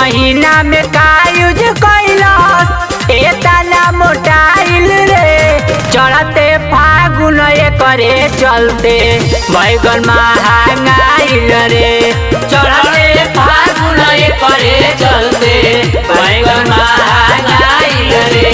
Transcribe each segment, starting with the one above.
महीना में का यूज कैलस एतना मोटाइल रे चढ़ते फागुन करे चलते बैगन महंगाइल रे चढ़ते फागुन करे चलते बैगन महंगाइल रे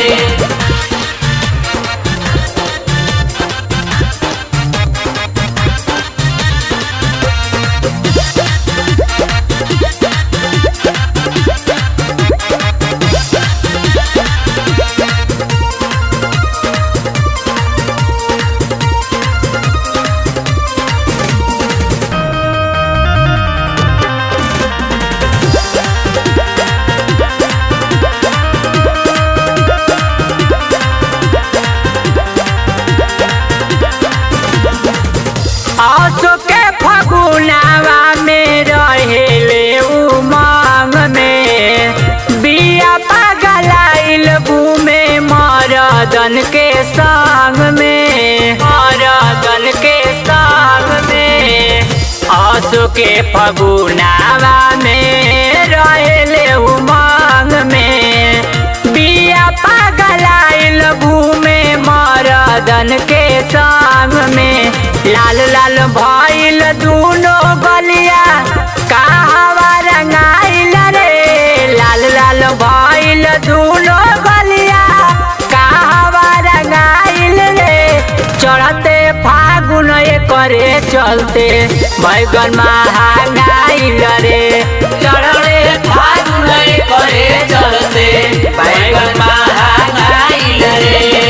आसो के फगुनावा में रहेले उमंग में बिया पगलाइल घूमे मरदन के संग में मरदन के संग में आसो के फगुनावा में रहेले उमंग में बिया पगलाइल घूमे मरदन के संग में लाल लाल भइल दूनो गलिया कहवा रंगाइल रे लाल लाल भइल दूनो गलिया कहवा रंगाइल रे चढ़ते फागुन करे चलते बैगन महंगाइल रे चढ़ते फागुन करे चलते बैगन महंगाइल रे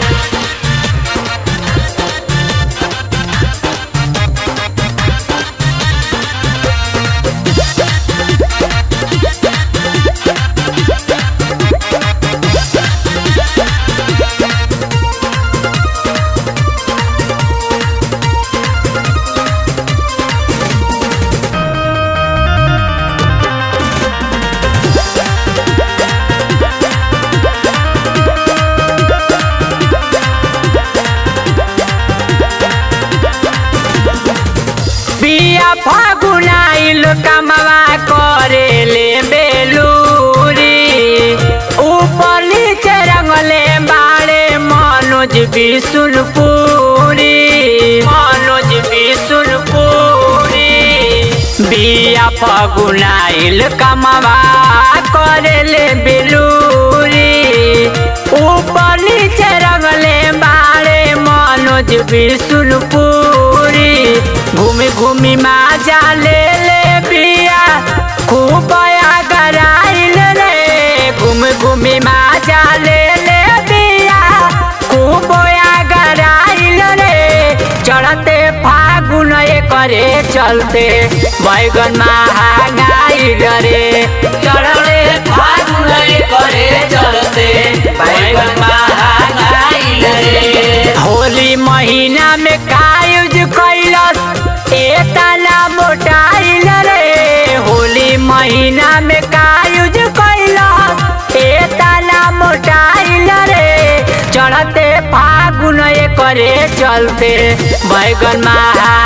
बिया फागुनाइल कमवा करेले बेलूरी ऊपर नीचे रंगले बाड़े मनोज बिशुलपुरी मनोज बिशुलपुरी बिया फागुनाइल कमवा करेले बेलूरी ऊपर नीचे रंगले बाड़े मनोज बिशुलपुरी घूमी घूमी माजा ले ले बिया खूब गराइल रे घूमी घूमी माजा ले ले बिया खूब गराइल रे चढ़ते फागुन करे चलते बैगन महंगाइल रे चढ़ते फागुन करे चलते बैगन महंगाइल रे होली महीना में का यूज कैलस एतना मोटाइल रे होली महीना में का यूज कैलस एतना मोटाइल रे चढ़ते फागुन करे चलते बैगन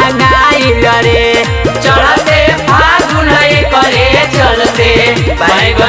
महंगाइल रे चढ़ते फागुन करे चलते बैगन